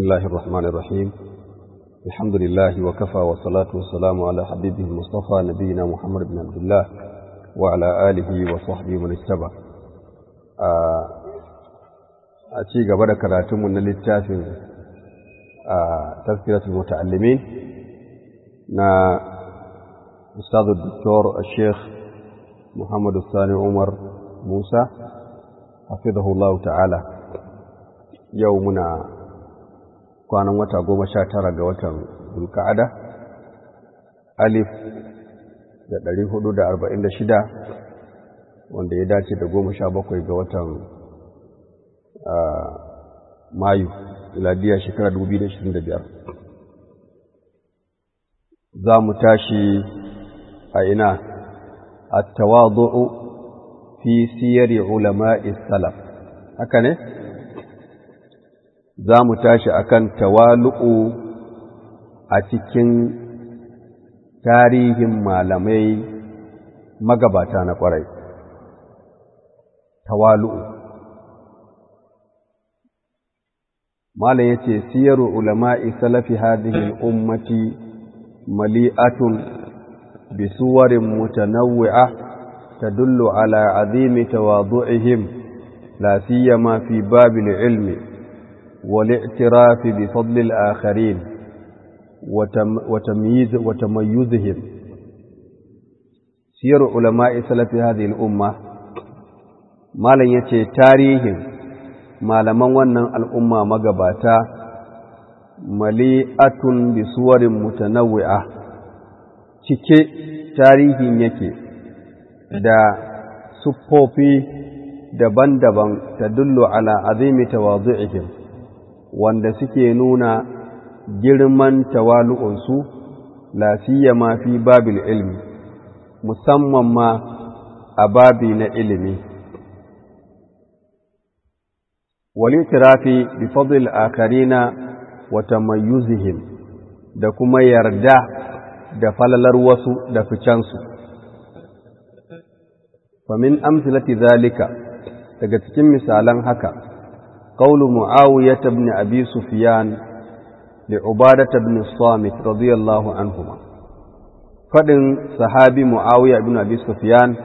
الله الرحمن الرحيم الحمد لله وكفى والصلاة والسلام على حبيبه المصطفى نبينا محمد بن عبد الله وعلى آله وصحبه من اتبع أتي قبل كراتم من للتاف تذكرة المتعلمين نا أستاذ الدكتور الشيخ محمد الثاني عمر موسى حفظه الله تعالى يومنا kwanan wata goma sha tara ga watan zulka'ada alif da ɗari hudu da arba'in da shida wanda ya dace da goma sha bakwai ga watan mayu miladiya shekara dubu biyu da ashirin da biyar za mu tashi a ina a tawadu'u fi siyari ulama'i salaf haka ne? za mu tashi akan tawalu'u a cikin tarihin malamai magabata na ƙwarai. Tawalu'u Malam ya ce, Siyaru ulama'i salafi hadihin ummati mali'atun bisuwarin mutanawwi'a tadullu ala azimi tawadu'ihim la siyama fi babil ilmi والاعتراف بفضل الآخرين وتم وتمييز وتميزهم سير علماء سلف هذه الأمة ما لن يتي تاريهم ما لمن ونن الأمة مقباتا مليئة بصور متنوعة cike tarihin yake da siffofi daban-daban ta dullu ala azimi tawazu'ihim wanda suke nuna girman tawalu'unsu lafiya ma fi babil ilmi musamman ma a babi na ilimi walitirafi bi fadl akarina wa tamayyuzihim da kuma yarda da falalar wasu da ficensu famin amsilati zalika daga cikin misalan haka قول معاوية بن أبي سفيان لعبادة بن الصامت رضي الله عنهما فدن صحابي معاوية بن أبي سفيان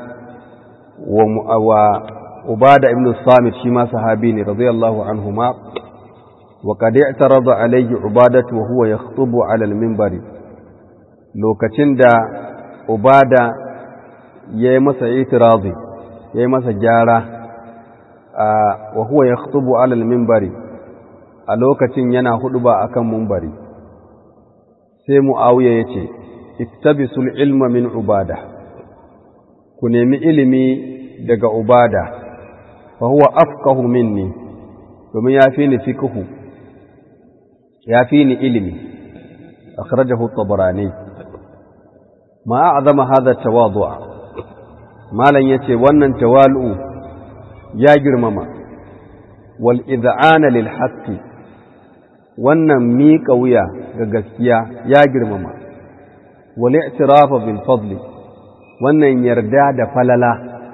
وعبادة بن الصامت شما صحابين رضي الله عنهما وقد اعترض عليه عبادة وهو يخطب على المنبر لو كتند عبادة يمس اعتراضي يمس جاره wa huwa ya khutubu alal mimbari a lokacin yana huduba akan mumbari sai mu'awiya ya ce ittabisul ilma min ubada ku nemi ilimi daga ubada fa huwa afqahu minni domin ya fi ni fiqhu ya fi ni ilimi akhrajahu at-tabarani ma a'zama hadha at-tawadu' malan yace wannan tawalu ya girmama wal iz'ana lil haqqi wannan miƙa wuya ga gaskiya ya girmama wal i'tirafa bil fadli wannan yarda da falala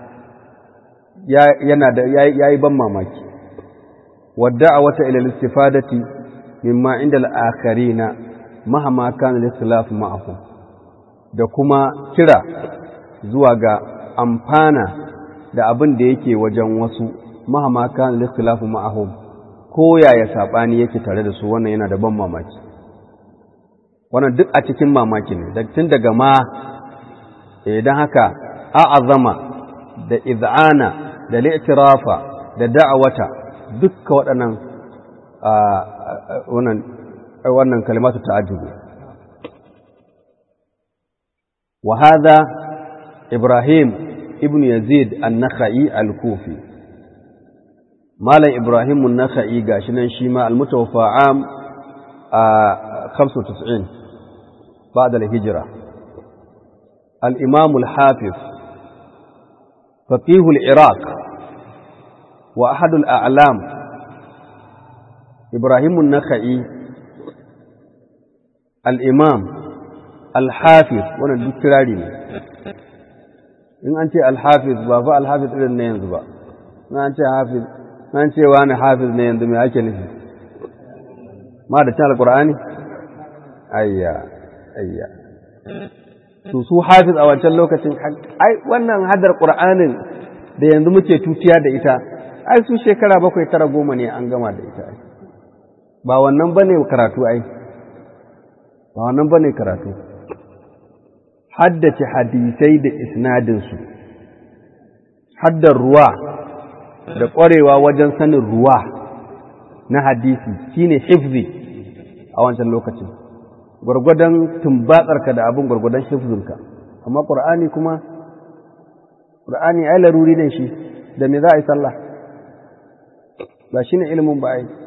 yana da yayi ban mamaki wadda'awata ila al-istifadati mimma inda al-akharina mahama kana al-ikhtilaf ma'ahum da kuma kira zuwa ga amfana da abin da yake wajen wasu mahama kan likhtilafu ma'ahum ko yaya sabani yake tare da su wannan yana da ban mamaki wannan duk a cikin mamaki ne tun daga ma idan haka a'azama da iz'ana da li'tirafa da da'awata dukka waɗannan wannan wannan kalimatu ta'ajjubi wa hadha ibrahim ibn yazid an-nakhai al-kufi malam ibrahim an-nakhai gashi nan shi ma al-mutawaffa am 95 ba'da al-hijra al-imam al-hafiz faqih al-iraq wa ahad al-a'lam ibrahim an-nakhai al-imam al-hafiz wannan duk kirari ne in an ce alhafiz ba fa alhafiz irin na yanzu ba in an ce hafiz in an ce wani hafiz na yanzu mai ake nufi ma da cin alƙur'ani ayya ayya su su hafiz a wancan lokacin ai wannan hadar ƙur'anin da yanzu muke tutiya da ita ai su shekara bakwai tara goma ne an gama da ita ba wannan bane karatu ai ba wannan bane karatu haddace hadisai da isnadinsu haddar ruwa da ƙwarewa wajen sanin ruwa na hadisi shine hifzi a wancan lokacin gwargwadon tumbatsarka da abin gwargwadon hifzinka amma ƙur'ani kuma ƙur'ani ai laruri ne shi da me za a yi sallah ba shi ne ilimin ba ai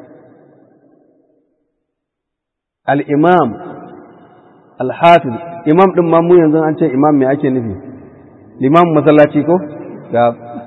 al'imam al-hafiz imam ɗin ma mu yanzu an ce imam me ake nufi limam masallaci ko ga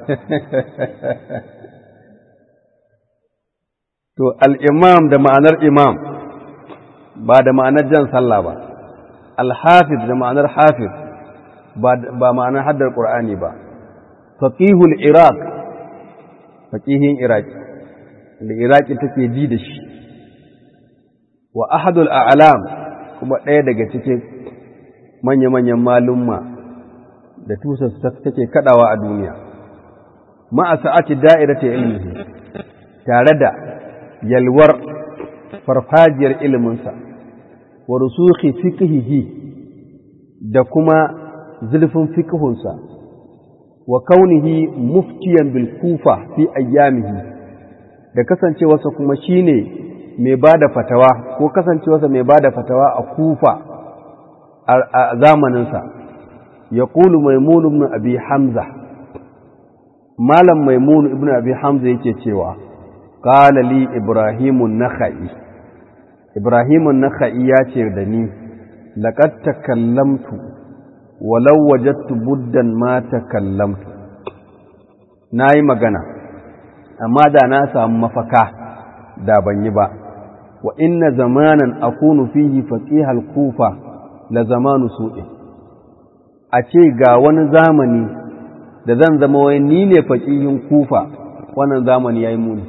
to al'imam da ma'anar imam ba da ma'anar jan sallah ba al-hafiz da ma'anar hafiz ba ma'anar haddar ƙur'ani ba faƙihul iraq faƙihin iraki da iraki take ji da shi wa ahadul a'lam kuma ɗaya daga cikin manya-manyan malumma da tusar take kadawa a duniya ma'a sa'ati da'irata ilmihi tare da yalwar farfajiyar iliminsa wa rusukhi fiqhihi da kuma zulfin fiqhunsa wa kaunihi muftiyan bil kufa fi ayyamihi da kasancewarsa kuma shine mai bada fatawa ko kasancewarsa mai bada fatawa a kufa a zamaninsa ya ƙulu maimunu ibn abi hamza malam maimunu ibn abi hamza yake cewa qala li ibrahimun nakhai ibrahimun nakhai ya ce da ni laqad takallamtu walau wajadtu buddan ma takallamtu nayi magana amma da na samu mafaka da ban yi ba wa inna zamanan akunu fihi faqihal kufa la zamanu su'in a ce ga wani zamani da zan zama wai ni ne faqihin kufa wannan zamani yayi muni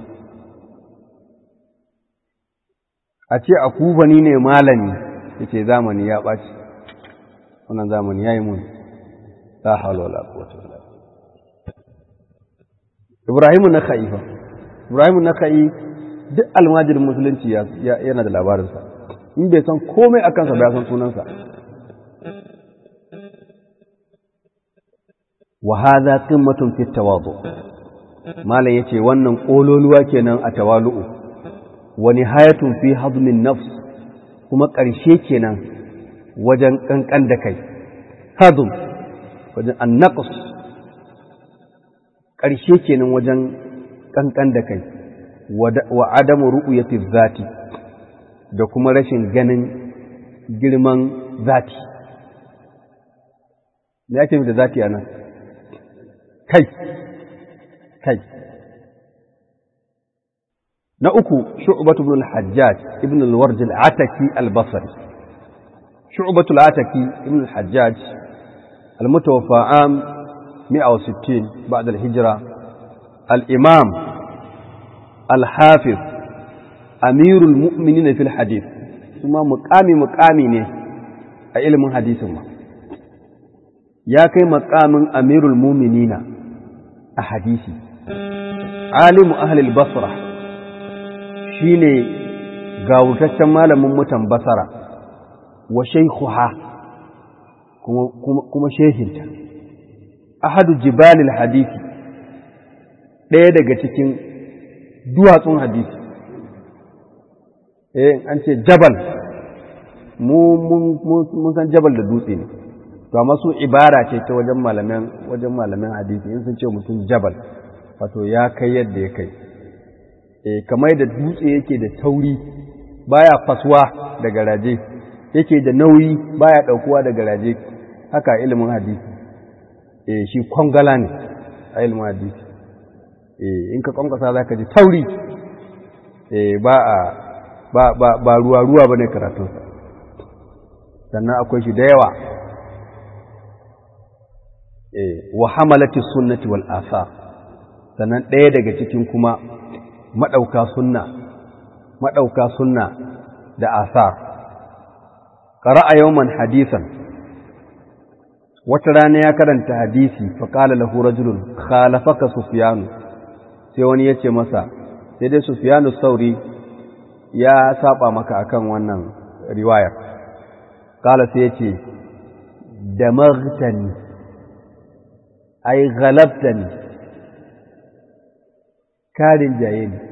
a ce a kufa ni ne malami yace zamani ya ɓaci wannan zamani yayi muni la hawla wala quwwata illa billah Ibrahimu na fa Ibrahimu na duk almajirin musulunci yana da labarinsa in bai san komai a kansa ba ya san sunansa wa hadha qimmatun fi tawadu malam yace wannan kololuwa kenan a tawalu'u wa nihayatun fi hadmin nafs kuma ƙarshe kenan wajen kankan da kai hadum wajen annaqs ƙarshe kenan wajen kankan da kai wa adamu ru'yati zati da kuma rashin ganin girman zati me yake da zati anan kai kai na uku shu'batu ibn al-hajjaj ibn al-warj al-ataki al-basri shu'batu al-ataki ibn al-hajjaj al-mutawaffa am 160 بعد الهجرة الإمام الحافظ أمير المؤمنين في الحديث ثم مقامي مقامي ne a ilimin hadisin ma ya kai makamin amirul muminina a hadisi alimu ahlil basra shine gawurtaccen malamin mutan basara wa shaykhuha kuma kuma shehinta ahadu jibalil hadisi ɗaya daga cikin duwatsun hadisi eh an ce jabal mu mun san jabal da dutse ne to amma su ibara ce ta wajen malamin wajen malamin hadisi in sun ce mutum jabal wato ya kai yadda ya kai eh kamar da dutse yake da tauri baya faswa da garaje yake da nauyi baya daukuwa da garaje haka ilimin hadisi eh shi kwangala ne a ilimin hadisi eh in ka kwankasa zaka ji tauri eh ba a ba ba ba ruwa ruwa bane karatunsa sannan akwai shi da yawa wa hamalati sunnati wal asa sannan ɗaya daga cikin kuma maɗauka sunna maɗauka sunna da asar qara'a yawman hadisan wata rana ya karanta hadisi fa qala lahu rajulun khalafaka sufyan sai wani yace masa sai dai sufyanu sauri ya saba maka akan wannan riwayar qala sai yace damaghtani ay ghalabtani karin jaye ne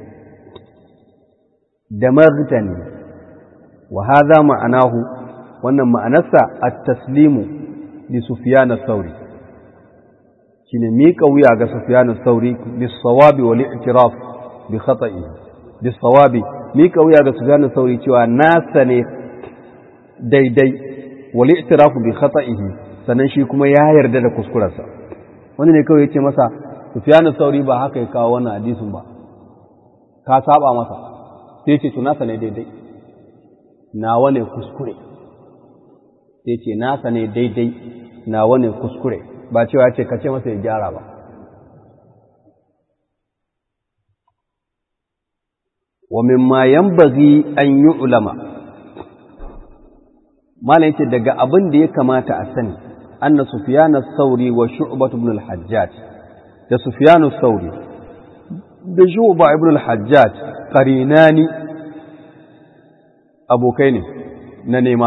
damaghtani wa hadha ma'anahu wannan ma'anarsa at-taslimu li sufyan ath-thawri shine miƙa wuya ga sufyan ath-thawri bis-sawabi wal i'tiraf bi khata'i bis-sawabi miƙa wuya ga sufyan ath-thawri cewa nasa ne daidai wal i'tiraf bi khata'ihi sannan shi kuma ya yarda da kuskurarsa wani ne kawai yace masa sufyan ath-thawri ba haka ya kawo wannan hadisin ba ka saba masa sai ce tunasa ne daidai nawa ne kuskure sai ce nasa ne daidai nawa ne kuskure ba cewa ce ka ce masa ya gyara ba wa mimma yanbaghi an yi ulama malam yace daga abin da ya kamata a sani anna sufyan as-sauri wa shu'bah ibn al-hajjaj da sufyan as-sauri da shu'bah ibn al-hajjaj qarinani abokai ne na nema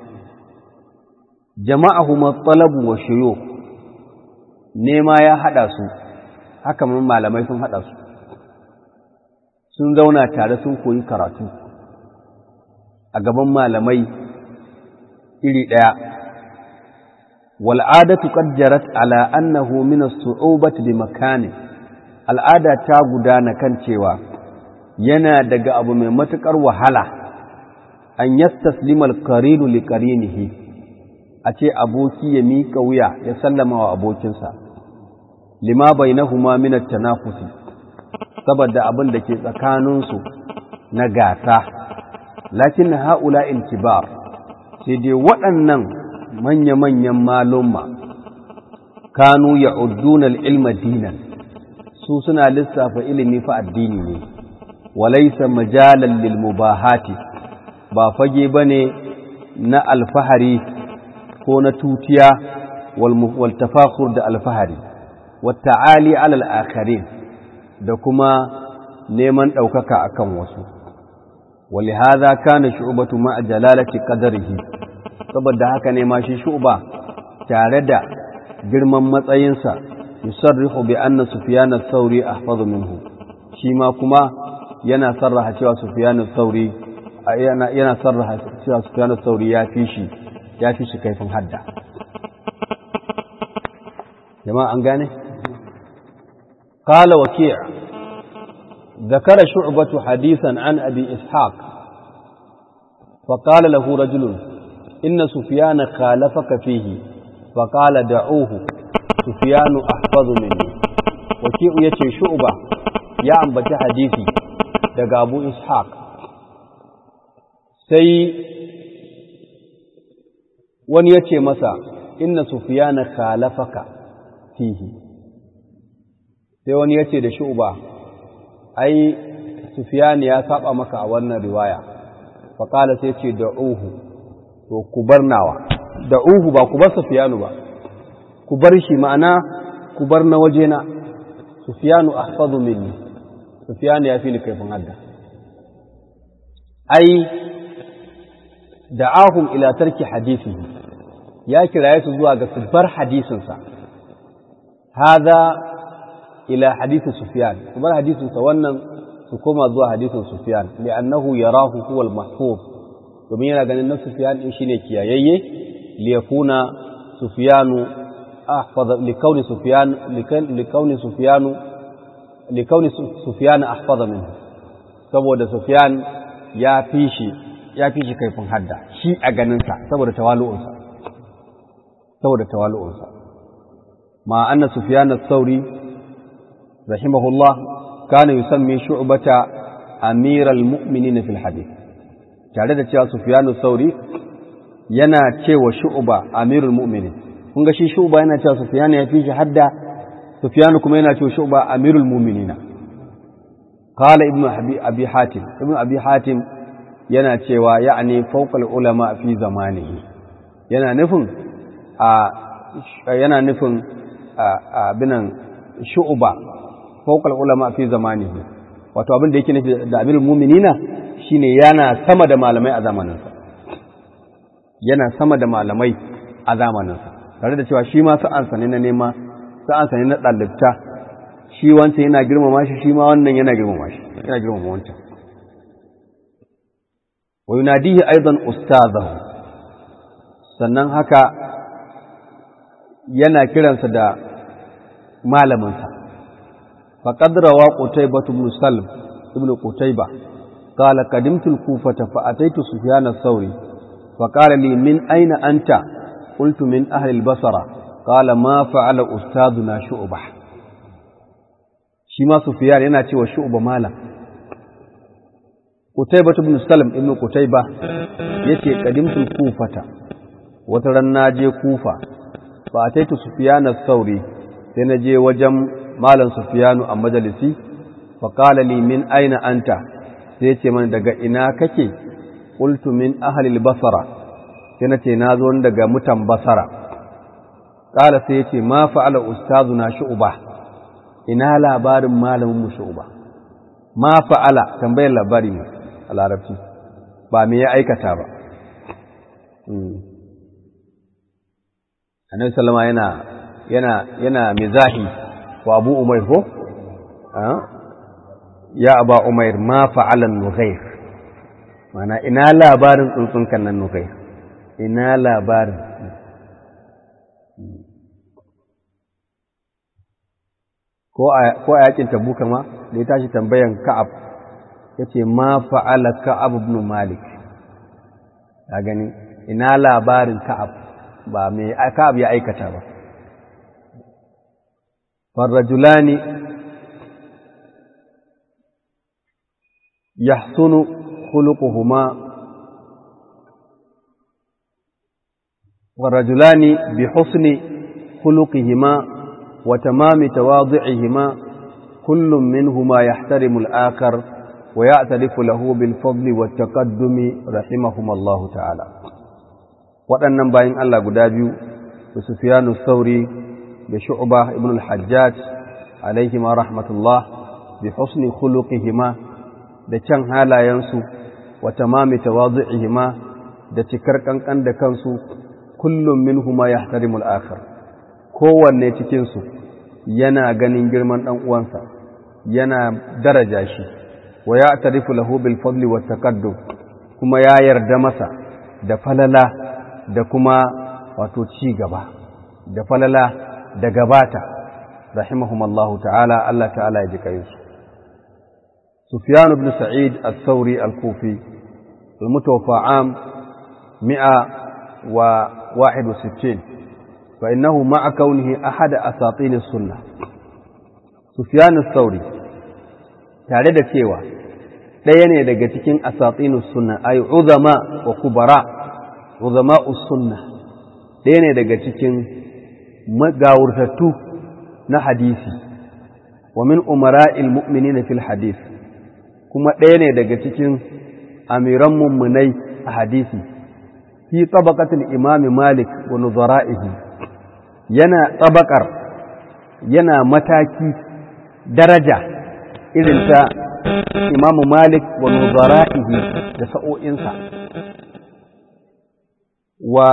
jama'ahuma talabu wa shuyu nema ya hada su haka mun malamai sun hada su sun zauna tare sun koyi karatu a gaban malamai iri daya wal'adatu qaddarat ala annahu min as-su'ubati bi makani al'ada ta gudana kan cewa yana daga abu mai matukar wahala an yastaslima al-qarinu li qarinihi a ce aboki ya miƙa wuya ya sallama wa abokinsa lima bainahuma min at-tanafusi saboda abin da ke tsakaninsu na gasa lakin haula kibar sai dai waɗannan manya-manyan malumma kanu ya'udduna al-ilma dinan su suna lissafa ilimi fa addini ne walaysa majalan lil mubahati ba fage bane na alfahari ko na tutiya wal tafakhur da alfahari wat ta'ali ala al-akharin da kuma neman ɗaukaka akan wasu ولهذا كان شعبة مع جلالة قدره saboda haka ne ma shi shu'ba tare da girman matsayinsa yusarrihu bi anna sufyan ath-thawri ahfazu minhu shi ma kuma yana sarraha cewa sufyan ath-thawri yana yana sarraha cewa sufyan ath-thawri ya fi shi ya fi shi kaifin hadda jama'a an gane qala waki' ذكر شعبة حديثا عن أبي إسحاق فقال له رجل إن سفيان خالفك فيه فقال دعوه سفيان أحفظ مني وكيء يتي شعبة يا أنبت حديثي دقى أبو إسحاق سي wani ya ce masa inna sufiyana khalafaka fihi sai wani ya ce da shu'ba ai sufiyani ya saba maka a wannan riwaya faƙala sai ce da'uhu to ku bar nawa da'uhu ba ku bar sufiyanu ba ku bar shi ma'ana ku bar na wajena sufiyanu ahfazu minni sufiyanu ya fi ni kaifin hadda ai da'ahum ila tarki hadisihi ya kiraye su zuwa ga su bar hadisinsa hadha ila hadisi Sufyan kuma hadisin sa wannan su koma zuwa hadisin Sufyan li'annahu yarahu huwa al-mahfuz domin yana ganin na Sufyan din shine kiyayayye li yakuna Sufyanu ahfaz li kauni Sufyan li kauni Sufyan li kauni Sufyan ahfaz minhu saboda Sufyan ya fi shi ya fi shi kaifin hadda shi a ganin sa saboda tawalu'unsa saboda tawalu'unsa ma anna Sufyan ath-Thawri رحمه الله كان يسمي شعبة أمير المؤمنين في الحديث tare da cewa Sufyanu Sauri yana cewa Shu'ba Amirul Mu'minin kun ga shi Shu'ba yana cewa Sufyanu ya fi shi hadda Sufyanu kuma yana cewa Shu'ba Amirul Mu'minina qala ibn Abi Abi Hatim ibn Abi Hatim yana cewa ya'ani fawqal ulama fi zamanihi yana nufin a yana nufin abinan shu'uba fawqal ulama fi zamanihi wato abin da yake nufi da amirul mu'minina shine yana sama da malamai a zamaninsa yana sama da malamai a zamaninsa tare da cewa shi ma sa'ansa ne na nema sa'ansa ne na ɗalibta shi wancan yana girmama shi shi ma wannan yana girmama shi yana girmama wancan wa yunadihi aidan ustazahu sannan haka yana kiransa da malaminsa faqad rawa qutaybah ibn salm ibn qutaybah qala qadimtu al-kufata fa ataitu sufyan ath-thawri فقال لي من أين أنت قلت من أهل البصرة قال ما فعل أستاذنا شعبة شما سفيان yana cewa shu'ba malam Qutaybah ibn Salam ibn Qutaybah yace qadimtul Kufata wata ran naje Kufa fa ataitu Sufyan ath-Thawri sai naje wajen malam Sufyanu a majalisi fa qala li min aina anta sai yace man daga ina kake qultu min ahli al-basra sai nace nazo daga mutan basara qala sai yace ma fa'ala ustazuna shu'ba ina labarin malamin mu shu'ba ma fa'ala tambayar labari ne a larabci ba me ya aikata ba annabi sallama yana yana yana mizahi wa abu umair ko ya aba umair ma fa'ala nughair mana ina labarin tsuntsun kan nan nukai ina labarin ko a yakin tabuka ma da ya tashi tambayan ka'ab ya ce ma fa'ala ka'ab ibn malik a gani ina labarin ka'ab ba mai ka'ab ya aikata ba farrajulani yahsunu خلقهما والرجلان بحسن خلقهما وتمام تواضعهما كل منهما يحترم الآخر ويعترف له بالفضل والتقدم رحمهما الله تعالى waɗannan bayan Allah guda biyu da Sufyanu Sauri da Shu'ba ibn al-Hajjaj alaihi ma rahmatullah bi husni khuluqihima da can halayensu wa tamami tawadhu'ihima da cikar kankan da kansu kullum minhuma yahtarimul akhar kowanne cikin su yana ganin girman dan uwansa yana daraja shi wa ya'tarifu lahu bil fadli wat taqaddum kuma ya yarda masa da falala da kuma wato ci gaba da falala da gabata rahimahumallahu ta'ala Allah ta'ala ya ji kayinsu سفيان بن سعيد الثوري الكوفي المتوفى عام مئة وواحد وستين فإنه مع كونه أحد أساطين السنة سفيان الثوري tare da cewa ɗaya ne daga cikin asatinu sunna ay uzama wa kubara uzama sunna ɗaya ne daga cikin magawurtattu na hadisi wa min umara'il mu'minina fil hadis kuma ɗaya ne daga cikin amiran mummunai a hadisi fi tabaqatul imam malik wa nuzara'ihi yana tabakar yana mataki daraja irin ta imamu malik wa nuzara'ihi da sa'o'insa wa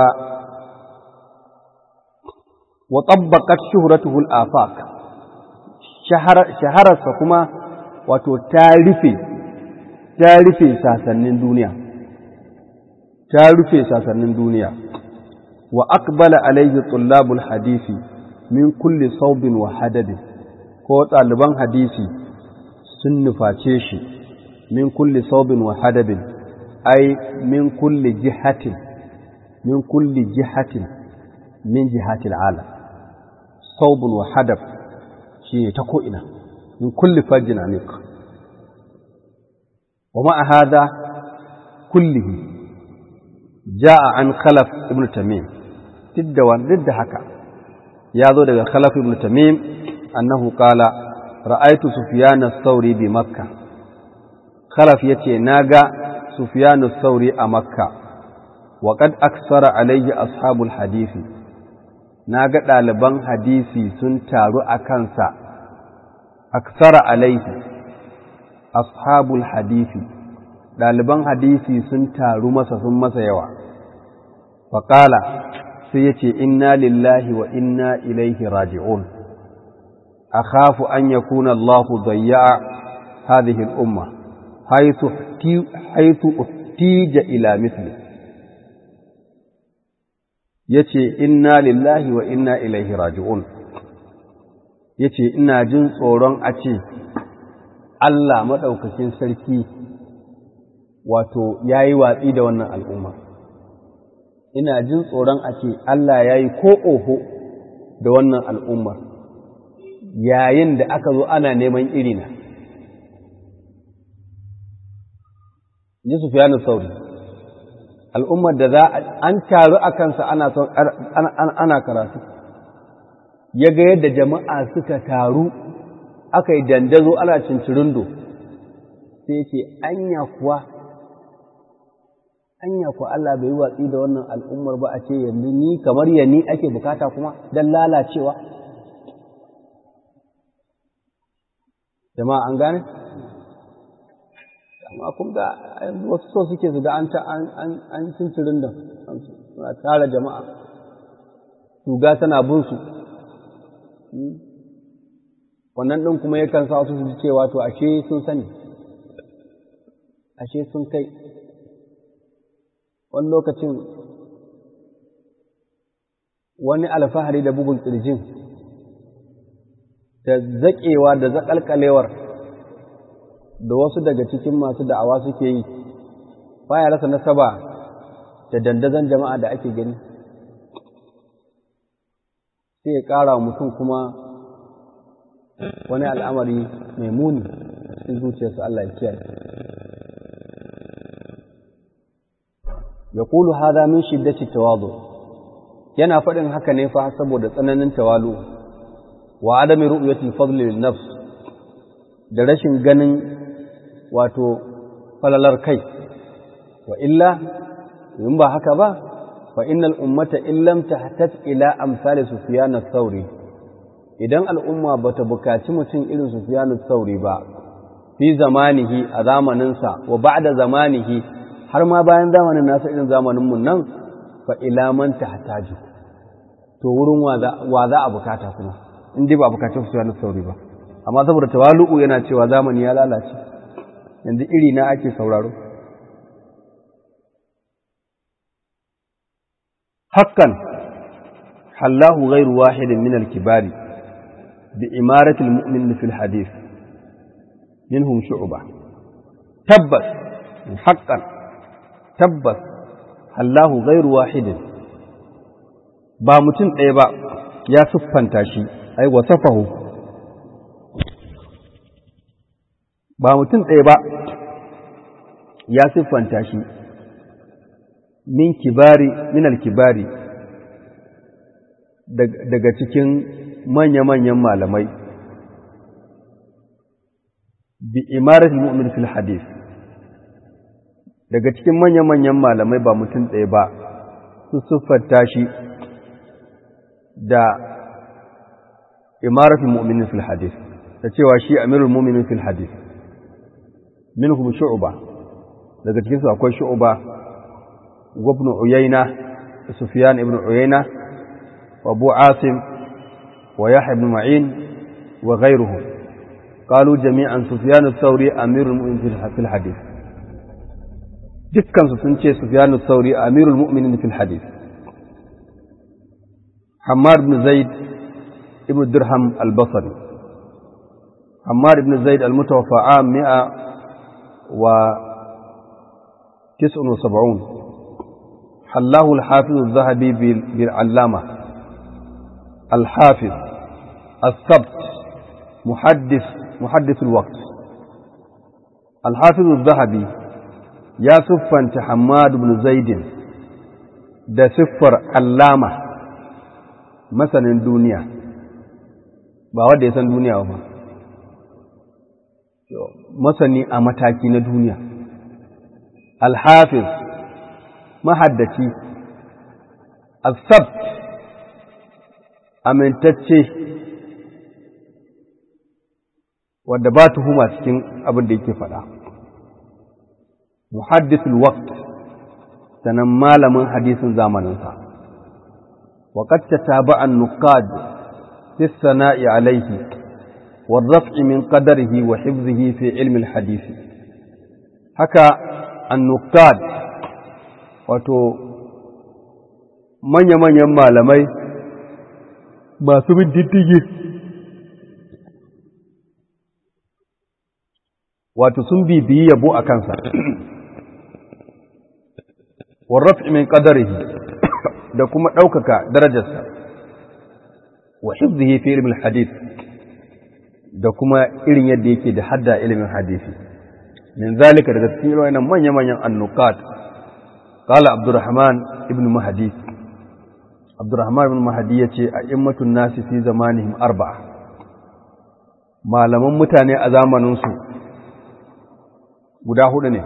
wa tabbaqat shuhratuhu al-afaq shahararsa kuma wato ta rufe ta rufe sasannin duniya ta rufe sasannin duniya wa aqbala alayhi tullabul hadisi min kulli saubin wa hadadin ko ɗaliban hadisi sun nuface shi min kulli saubin wa hadabin ai min kulli jihatin min kulli jihatin min jihatil alam saubun wa hadab shi ne ta ko'ina min kulli fajin amiq wa ma'a hada kullihi ja'a an khalaf ibn tamim duk da haka ya zo daga khalaf ibn tamim annahu qala ra'aytu sufyan ath-thawri bi makka khalaf yace naga سفيان الثوري أمكة وقد أكثر عليه أصحاب الحديث ناقد ɗaliban hadisi sun taru a kansa aksara alaihi ashabul hadisi ɗaliban hadisi sun taru masa sun masa yawa faƙala sai ya ce inna lillahi wa inna ilaihi raji'un akhafu an yakuna Allahu dayya'a hadhihi al-umma haythu haythu uhtija ila mithli yace inna lillahi wa inna ilaihi raji'un yace ina jin tsoron a ce Allah madaukakin sarki wato yayi watsi da wannan al'umma ina jin tsoron a ce Allah yayi ko oho da wannan al'ummar yayin da aka zo ana neman irina ji su fiye sauri al'ummar da za an taru a kansa ana karatu ya ga yadda jama'a suka taru aka yi dandazo ana cincirindo sai ce anya kuwa anya kuwa Allah bai yi watsi da wannan al'ummar ba a ce yanzu ni kamar yanni ake bukata kuma don lalacewa jama'a an gane? amma kun ga wasu so suke su ga an ta an cincirin da suna tara jama'a tuga tana bin su wannan ɗin kuma yakan sa wasu su ji cewa to ashe sun sani ashe sun kai wani lokacin wani alfahari da bugun ƙirjin da zaƙewa da zaƙalƙalewar da wasu daga cikin masu da'awa suke yi baya rasa nasaba da dandazon jama'a da ake gani sai ya ƙara mutum kuma wani al'amari mai muni cikin zuciyarsa Allah ya kiyaye ya kulu hada min shiddati tawazu yana faɗin haka ne fa saboda tsananin tawalu wa adami ru'yatil fadli lin nafs da rashin ganin wato falalar kai wa illa in ba haka ba fa innal ummata illam tahtat ila amsal sufyan ath-thawri idan al'umma bata bukaci mutum irin sufyan ath-thawri ba fi zamanihi a zamaninsa wa ba'da zamanihi har ma bayan zamanin nasa irin zamanin mun nan fa ila man tahtaju to wurin wa za a bukata kuma in dai ba bukatun sufyan ath-thawri ba amma saboda tawalu'u yana cewa zamani ya lalace yanzu iri na ake sauraro hakan hallahu ghairu wahidin min al-kibari bi imarati al-mu'min fi al-hadith minhum shu'ba tabbas haqqan tabbas hallahu ghairu wahidin ba mutum ɗaya ba ya siffanta shi ai wasafahu ba mutum ɗaya ba ya siffanta shi min kibari min alkibari daga cikin manya-manyan malamai bi imaratul mu'min fil hadith daga cikin manya-manyan malamai ba mutum ɗaya ba su siffanta shi da imaratul mu'min fil hadith da cewa shi amirul mu'minin fil hadith minhum shu'ba daga cikin su akwai shu'ba wa ibn uyayna sufyan ibn uyayna wa abu asim wa yahya ibn ma'in wa ghayruhum qalu jami'an sufyan ath-thawri amirul mu'minin fil hadith dukkan su sun ce sufyan ath-thawri amirul mu'minin fil hadith حماد بن زيد ابن درهم البصري حماد بن زيد المتوفى عام 100 وتسع وسبعون حلاه الحافظ الذهبي بالعلامة الحافظ السبت محدث محدث الوقت الحافظ الذهبي يا صفا حماد بن زيد da siffar allama masanin duniya ba wanda ya san duniya ba masani a mataki na duniya alhafiz mahaddaci asabt amintacce wadda ba tuhuma cikin abin da yake faɗa muhaddisul waqt sanan malamin hadisin zamaninsa وقد تتابع النقاد في الثناء عليه والرفع من قدره وحفظه في علم الحديث haka النقاد wato manya-manyan malamai masu bin diddigi wato sun bibiyi yabo a kansa warrafi min qadarihi da kuma ɗaukaka darajarsa wa hifzihi fi ilmin hadith da kuma irin yadda yake da hadda ilimin hadisi min zalika daga cikin irin wannan manya-manyan annuqat qala abdurrahman ibn mahdi abdurrahman ibn mahdi yace a immatun nasi fi zamanihim arba'a malaman mutane a zamanin su guda hudu ne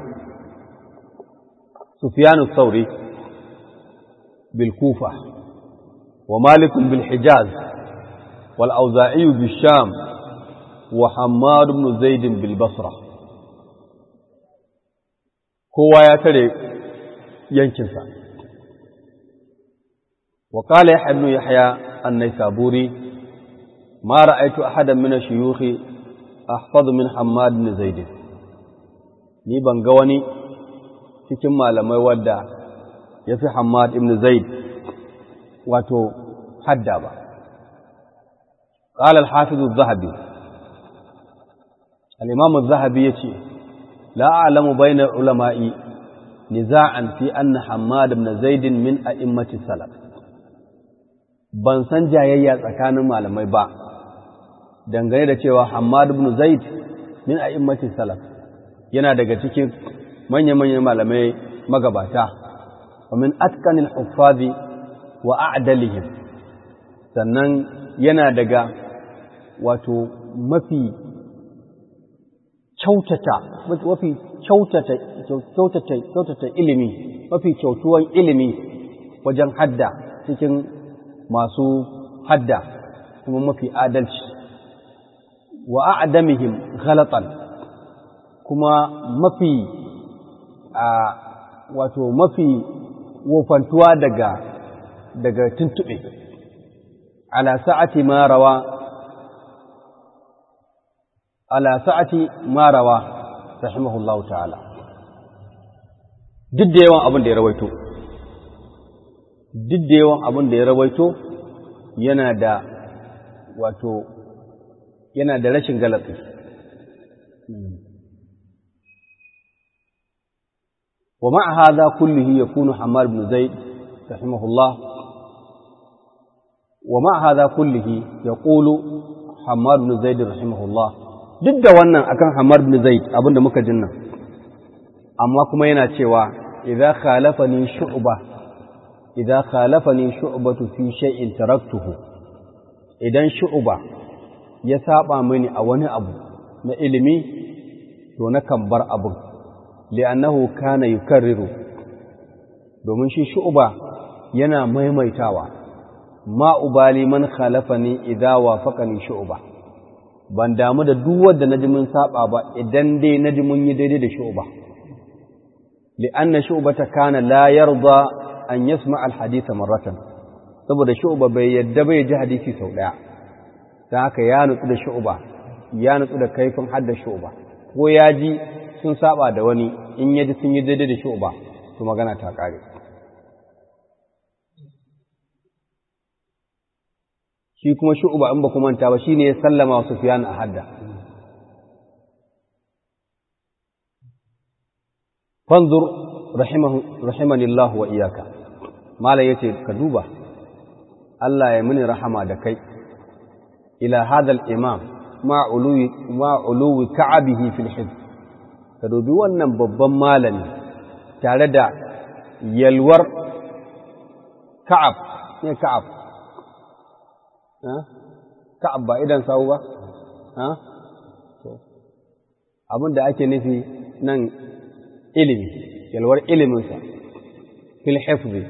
sufyanu sauri bil kufa wa malik bil hijaz wal auza'i bil sham wa hammad ibn zaid bil basra kowa ya tare yankinsa wa qala yahya ibn yahya an-naysaburi ma ra'aytu ahadan min ash-shuyukh ahfaz min hammad ibn zaid ni ban ga wani cikin malamai wadda ya fi hammad ibn zaid wato hadda ba قال الحافظ الذهبي الإمام الذهبي يتي لا أعلم بين العلماء نزاعا في أن حماد بن زيد من أئمة السلف ban san jayayya tsakanin malamai ba dangane da cewa Hammad ibn Zaid min a'immati salaf yana daga cikin manya-manyan malamai magabata wa min atqanil huffazi wa a'dalihim sannan yana daga wato mafi kyautata mafi kyautata kyautata kyautata ilimi mafi kyautuwan ilimi wajen hadda cikin masu hadda kuma mafi adalci wa a'damihim ghalatan kuma mafi a wato mafi wofantuwa daga daga tuntube ala sa'ati ma rawa ala sa'ati ma rawa rahimahullahu ta'ala duk da yawan abin da ya rawaito duk da yawan abin da ya rawaito yana da wato yana da rashin galatsi wa ma'a hadha kullihi yakunu Hammar ibn Zaid rahimahullah wa ma'a hadha kullihi yaqulu Hammar ibn Zaid rahimahullah duk da wannan akan Hammar ibn Zaid abinda muka jinna amma kuma yana cewa idza khalafani shu'ba idza khalafani shu'batu fi shay'in taraktuhu idan shu'ba ya saba mini a wani abu na ilimi to nakan bar abun li'annahu kana yukarriru domin shi shu'ba yana maimaitawa ma ubali man khalafani idza wafaqani shu'ba ban damu da duk wanda naji mun saba ba idan dai naji mun yi daidai da shu'ba li'anna shu'bata kana la yarda an yasma al-hadith marratan saboda shu'ba bai yadda bai ji hadisi sau daya dan haka ya nutsu da shu'ba ya nutsu da kaifin hadda shu'ba ko ya ji sun saba da wani in ya ji sun yi daidai da shu'ba to magana ta kare shi kuma shu'ba in ba ku manta ba shine ya sallama wa Sufyan a hadda fanzur rahimani Allah wa iyaka mala yace ka duba Allah ya muni rahama da kai ila hadal imam ma uluwi ma uluwi ka'abihi fil hifz ka dubi wannan babban malami tare da yalwar ka'ab ne ka'ab ka'ab ba idan sawu ba abin da ake nufi nan ilimi yalwar iliminsa fil hifzi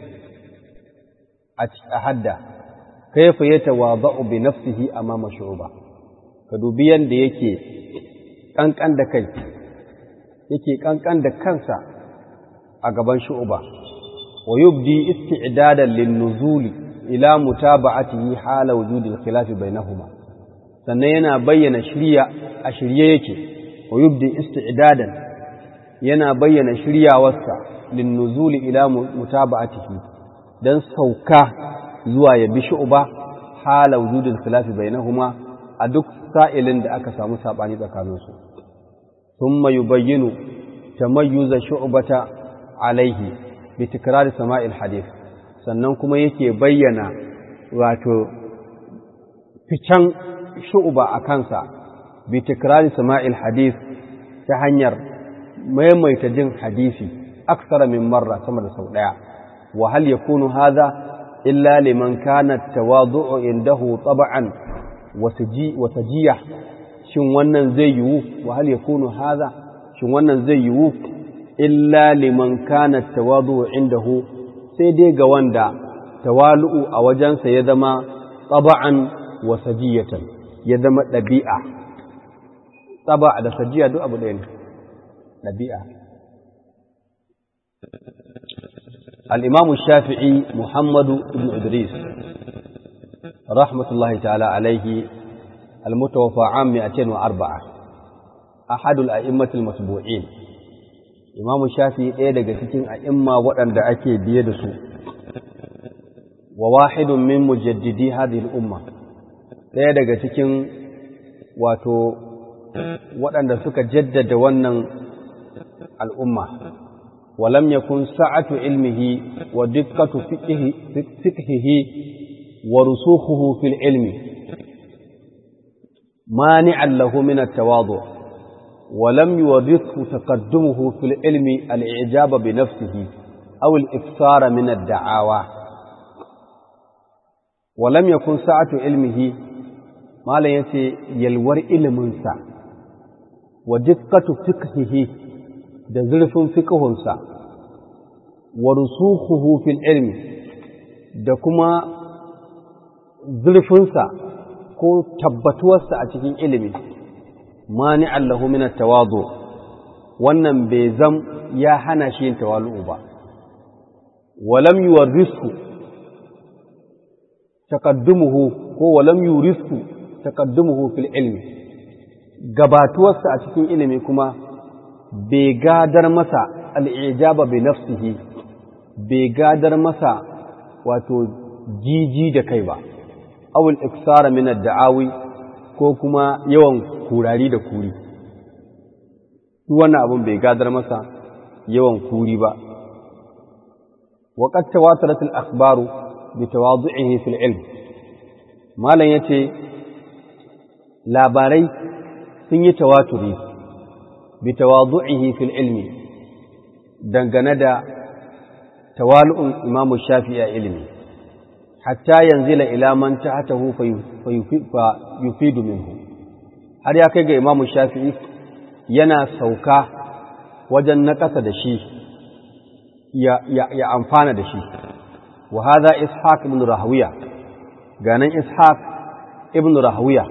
a hadda kaifa yatawada'u bi nafsihi amama shu'ba ka dubi yanda yake kankan da kai yake kankan da kansa a gaban shu'ba wa yubdi isti'dadan lin-nuzuli ila mutaba'atihi hala wujudil khilaf bainahuma sannan yana bayyana shirya a shirye yake wa yubdi isti'dadan yana bayyana shiryawarsa lin-nuzuli ila mutaba'atihi dan sauka zuwa ya bi shu'ba hala wujudil khilaf bainahuma a duk sa'ilin da aka samu sabani tsakaninsu thumma yubayyinu tamayyuza shu'bata alaihi bi tikrari sama'il hadith sannan kuma yake bayyana wato ficen shu'uba a kansa bi tikrari sama'il hadith ta hanyar maimaita jin hadisi aksara min marra sama da sau daya wa hal yakunu hadha illa liman kana tawadu'u indahu tab'an wa sajiyah shin wannan zai yiwu wa hal yakunu hadha shin wannan zai yiwu illa liman kana tawadu'u indahu sai dai ga wanda tawalu'u a wajensa ya zama tsaba'an wa sajiyatan ya zama ɗabi'a tsaba da sajiya duk abu ɗaya ne ɗabi'a al'imamu shafi'i muhammadu ibn idris rahmatullahi ta'ala alaihi almutawafa an mi'atain wa arba'a ahadul a'immatul masbu'in imamu shafi ɗaya daga cikin a'imma waɗanda ake biye da su wa wahidun min mujaddidi hadhihi al-umma ɗaya daga cikin wato waɗanda suka jaddada wannan al'umma walam yakun sa'atu ilmihi wa dikkatu fiqhihi wa rusukhuhu fil ilmi mani'an lahu min at-tawadu' ولم يورثه تقدمه في العلم الإعجاب بنفسه أو الإكثار من الدعاوى ولم يكن سعة علمه ما لا يتي يلور علمنسا ودقة فقهه da zurfin fikihunsa wa rusukhuhu fil ilmi da kuma zurfinsa ko tabbatuwarsa a cikin ilimi mani'an lahu min at-tawadu wannan bai zam ya hana shi yin tawalu'u ba walam yuwarrisu taqaddumuhu ko walam yurisku taqaddumuhu fil ilmi gabatuwarsa a cikin ilimi kuma bai gadar masa al'ijaba bi nafsihi bai gadar masa wato jiji da kai ba awul iksara min ad-da'awi ko kuma yawan kurari da kuri duk wannan abin bai gadar masa yawan kuri ba وقد تواترت الأخبار بتواضعه في العلم ما لن يتي labarai sun yi tawaturi bi tawadu'ihi fil ilmi dangane da tawalu'un imamu shafi'i a ilimi hatta yanzila ila man tahtahu fa yufidu minhu har ya kai ga imamu shafi'i yana sauka wajen na ƙasa da shi ya amfana da shi wa hadha ishaq ibn rahawiya ganan ishaq ibn rahawiya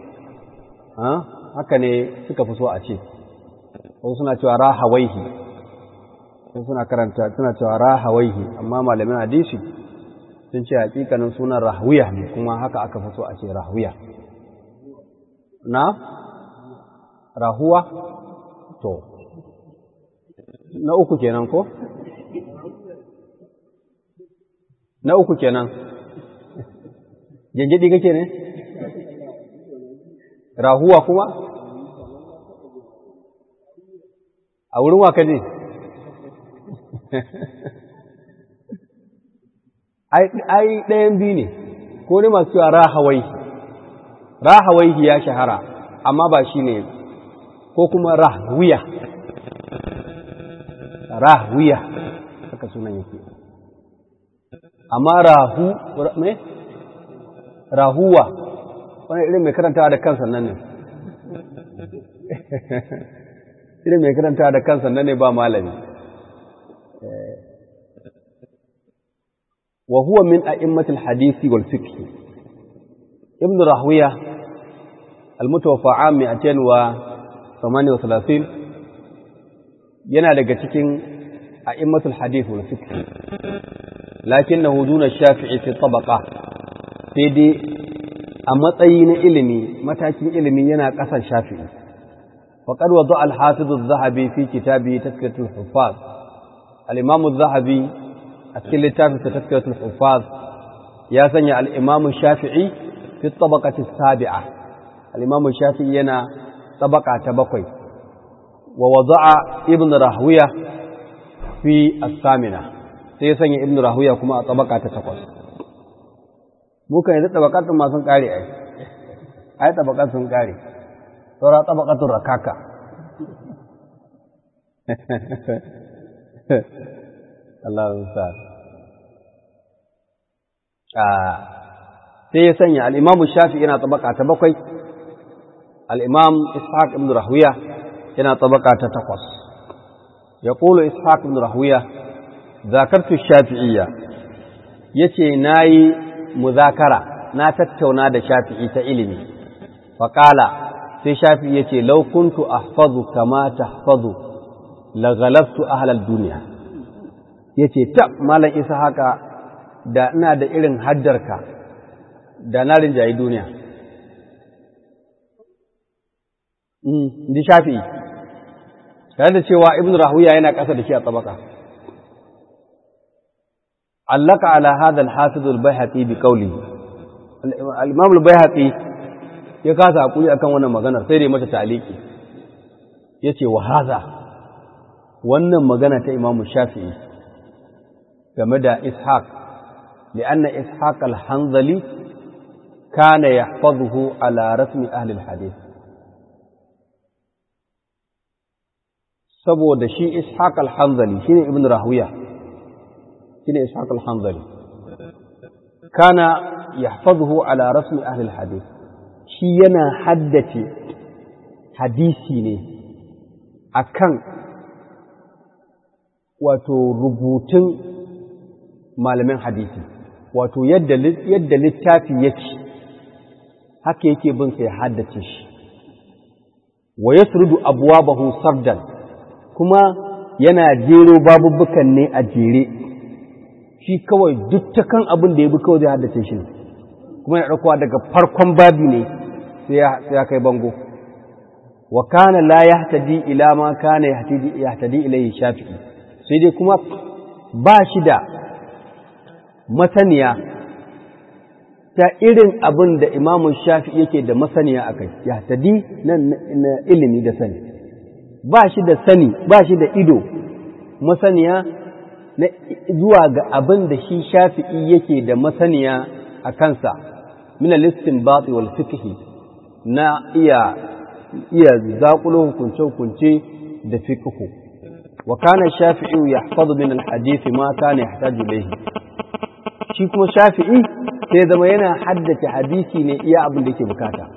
haka ne suka fi so a ce wasu suna cewa rahawaihi wasu suna karanta suna cewa rahawaihi amma malamin hadisi sun ce hakikanin sunan rahawiya ne kuma haka aka fi so a ce rahawiya na rahuwa to na uku kenan ko na uku kenan gengedi kake ne rahuwa kuma a wurin waka ne ai ɗayan biyu ne ko ne masu cewa rahawai rahawai ya shahara amma ba shi ne ko kuma rahuya rahuya haka sunan yake amma rahu me rahuwa wani irin mai karanta da kansa nan ne irin mai karanta da kansa nan ne ba malami wa huwa min a'immatil hadisi wal fiqh ibn rahwiya al-mutawaffa am 238 yana daga cikin a'immatul hadith wal fiqh lakinnahu duna shafi'i fi tabaqa sai dai a matsayi na ilimi matakin ilimi yana ƙasar shafi'i faqad wada al-hafiz az-zahabi fi kitabi tazkiyatul huffaz al-imam az-zahabi a cikin littafin sa tazkiyatul huffaz ya sanya al-imam shafi'i fi tabaqati as-sabi'a al-imam shafi'i yana tabaqa ta bakwai wa wada'a ibn rahwiya fi as-samina sai ya sanya ibn rahwiya kuma a tabaqa ta takwas muka yanzu tabakatun ma sun kare ai ai tabakatun sun kare saura tabakatun rakaka Allah rusa sai ya sanya al'imamu shafi yana tabaka ta bakwai al'imam ishaq ibn rahuya yana tabaka ta takwas ya ƙolo ishaq ibn rahuya zakartu shafi'iyya ya ce na yi muzakara na tattauna da shafi'i ta ilimi faƙala sai shafi'i ya ce laukuntu ahfazu kama tahfazu la galabtu ahlal duniya ya ce ta malam isa haka da ina da irin haddarka da na rinjayi duniya ji shafi'i tare da cewa ibn rahuya yana ƙasa da shi a tsabaka علق على هذا الحافظ البيهقي بقوله الامام البيهقي ya kasa hakuri akan wannan maganar sai dai mata ta'aliki yace wa hadha wannan magana ta imamu shafi'i game da ishaq lianna ishaq al-hanzali kana yahfazuhu ala rasmi ahli al-hadith saboda shi ishaq al-hanzali shine ibn rahuya shine ishaq al-hanzali kana yahfazuhu ala rasmi ahli al-hadith shi yana haddace hadisi ne akan wato rubutun malamin hadisi wato yadda yadda littafi yake haka yake bin sai haddace shi wa yasrudu abwabahu sardan kuma yana jero babubbukan ne a jere shi kawai duk ta kan abin da ya bi kawai zai haddace shi kuma ya ɗaukowa daga farkon babi ne sai ya kai bango wa kana la yahtadi ila ma kana yahtadi ilayhi shafi'i sai dai kuma ba shi da masaniya ta irin abin da imamun shafi'i yake da masaniya a kai yahtadi na ilimi da sani ba shi da sani ba shi da ido masaniya na zuwa ga abin da shi shafi'i yake da masaniya a kansa min al-istinbat wal fiqh na iya iya zakulo hukunce hukunce da fiqh wa kana shafi'i yahfazu min al-hadith ma kana yahtaju ilayhi shi kuma shafi'i sai zama yana haddace hadisi ne iya abin da yake bukata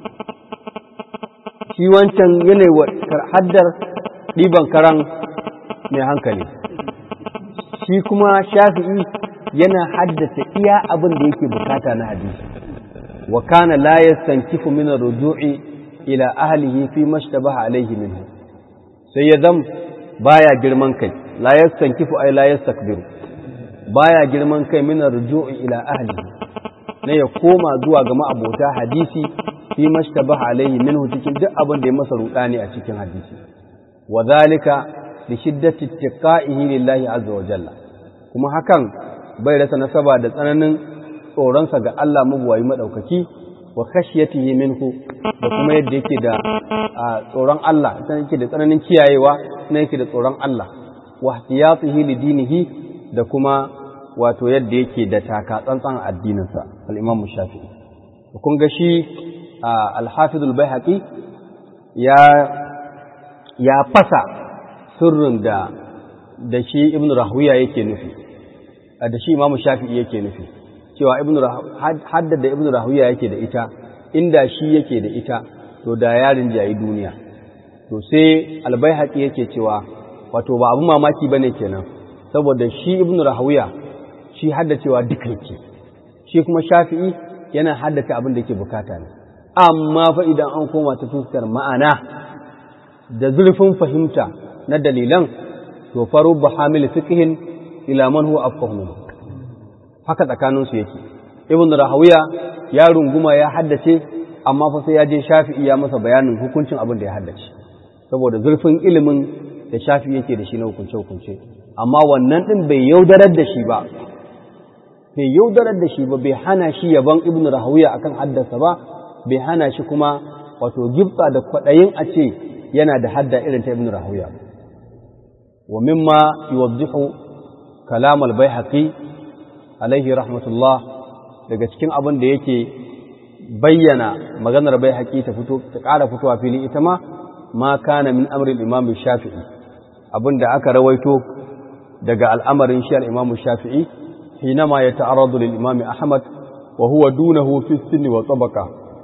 shi wancan yanayi haddar ɗiban karan mai hankali shi kuma shafi'i yana haddace iya abin da yake bukata na hadisi wa kana la yastankifu min ar-ruju'i ila ahlihi fi mashtabaha alayhi minhu sai ya zam baya girman kai la yastankifu ay la yastakbiru baya girman kai min ar-ruju'i ila ahlihi ne ya koma zuwa ga ma'abota hadisi fi mashtabaha alayhi minhu cikin duk abin da ya masa rudani a cikin hadisi wa zalika li shiddati ittiqa'ihi lillahi azza wa jalla kuma hakan bai rasa nasaba da tsananin tsoronsa ga Allah mabuwayi madaukaki wa khashyatihi minhu da kuma yadda yake da tsoron Allah dan yake da tsananin kiyayewa dan yake da tsoron Allah wa ihtiyatihi li dinihi da kuma wato yadda yake da taka tsantsan addininsa al-Imam Shafi'i kun ga shi al-Hafiz al-Baihaqi ya ya fasa sirrin da da shi Ibn Rahuya yake nufi da shi Imam Shafi'i yake nufi cewa Ibn haddada da Ibn Rahuya yake da ita inda shi yake da ita to da yarin jayi duniya to sai al-Baihaqi yake cewa wato ba abun mamaki bane kenan saboda shi Ibn Rahuya shi haddacewa duka yake shi kuma shafi'i yana haddace abin da yake bukata ne amma fa idan an koma ta fuskar ma'ana da zurfin fahimta na dalilan to faru ba hamil fiqhin ila man huwa afqahu minhu haka tsakanin su yake ibn rahawiya ya runguma ya haddace amma fa sai ya je shafi'i ya masa bayanin hukuncin abin da ya haddace saboda zurfin ilimin da shafi'i yake da shi na hukunce hukunce amma wannan din bai yaudarar da shi ba bai yaudarar da shi ba bai hana shi yaban ibn rahawiya akan haddasa ba bai hana shi kuma wato gibba da kwaɗayin a ce yana da hadda irin ta ibn rahawiya wa mimma yuwaddihu kalam al-baihaqi alaihi rahmatullah daga cikin abin da yake bayyana maganar baihaqi ta fito ta ƙara fitowa fili ita ma ma kana min amri al-imam shafi'i abin da aka rawaito daga al'amarin shi al-imam shafi'i حينما يتعرض للإمام أحمد وهو دونه في السن وطبقة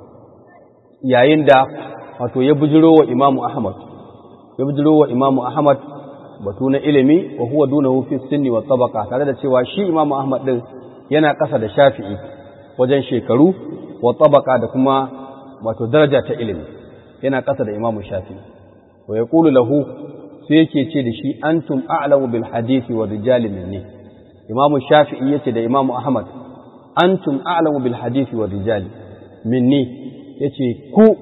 yayin da wato ya bujiro wa Imamu Ahmad ya bujiro wa Imamu Ahmad batu na ilimi wa huwa dunahu fi sinni wa tabaqa tare da cewa shi Imamu Ahmad din yana ƙasa da Shafi'i wajen shekaru wa tabaqa da kuma wato daraja ta ilimi yana ƙasa da Imamu Shafi'i wa yaqulu lahu sai yake ce da shi antum a'lamu bil hadisi wa rijali minni imamu shafi'i yace da imamu ahmad antum a'lamu bil hadisi wa rijali minni yace ku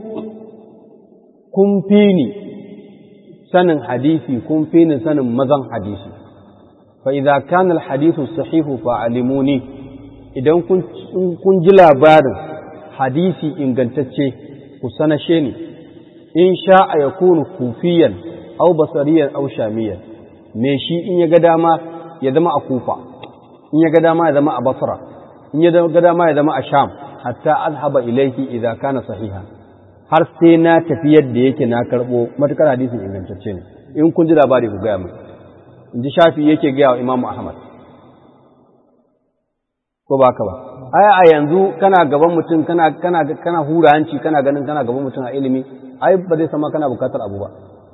kun fi ni sanin hadisi kun fi ni sanin mazan hadisi fa idza kana al hadithu sahihu fa alimuni idan kun kun ji labarin hadisi ingantacce ku sanashe ni in sha'a yakunu kufiyan aw basariyan aw shamiyan me shi in ya ga dama ya zama a kufa in ya ga dama ya zama a basra in ya ga dama ya zama a sham hatta azhaba ilayhi idza kana sahiha har sai na tafi yadda yake na karbo matukar hadisin ingantacce ne in kun ji labari ku gaya min in ji shafi yake gaya wa imamu ahmad ko ba ka ba ai a yanzu kana gaban mutum kana kana kana hura hanci kana ganin kana gaban mutum a ilimi ai ba zai sama kana bukatar abu ba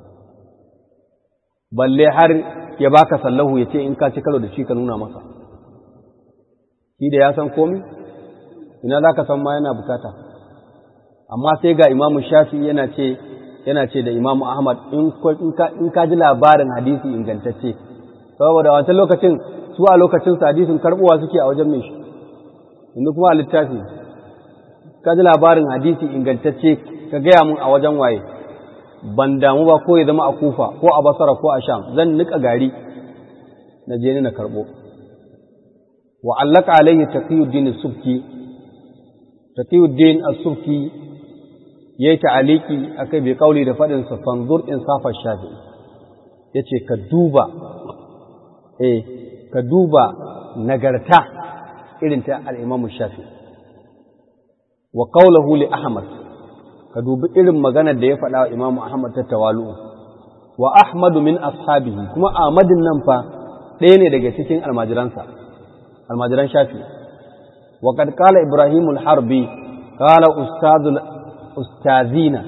balle har ya baka sallahu ya ce in ka ci karo da shi ka nuna masa shi da ya san komi ina za ka san ma yana bukata amma sai ga imamu shafi yana ce yana ce da imamu ahmad in ka ji labarin hadisi ingantacce saboda wancan lokacin su a lokacin su hadisin karbuwa suke a wajen mai shi inda kuma a littafi ka ji labarin hadisi ingantacce ka gaya mun a wajen waye ban damu ba ko ya zama a kufa ko a basara ko a sham zan nika gari na je ni na karbo wa allaka alayhi taqiyuddin as-subki taqiyuddin as-subki yayi ta'aliki akai bi kauli da fadin sa fanzur insafa shafi'i yace ka duba eh ka duba nagarta irin ta al-imam shafi'i wa qawluhu li ahmad ka dubi irin maganar da ya faɗa wa imamu ahmad ta tawalu wa ahmadu min ashabihi kuma ahmadin nan fa ɗaya ne daga cikin almajiransa almajiran shafi wa qad qala ibrahim al-harbi qala ustadul ustazina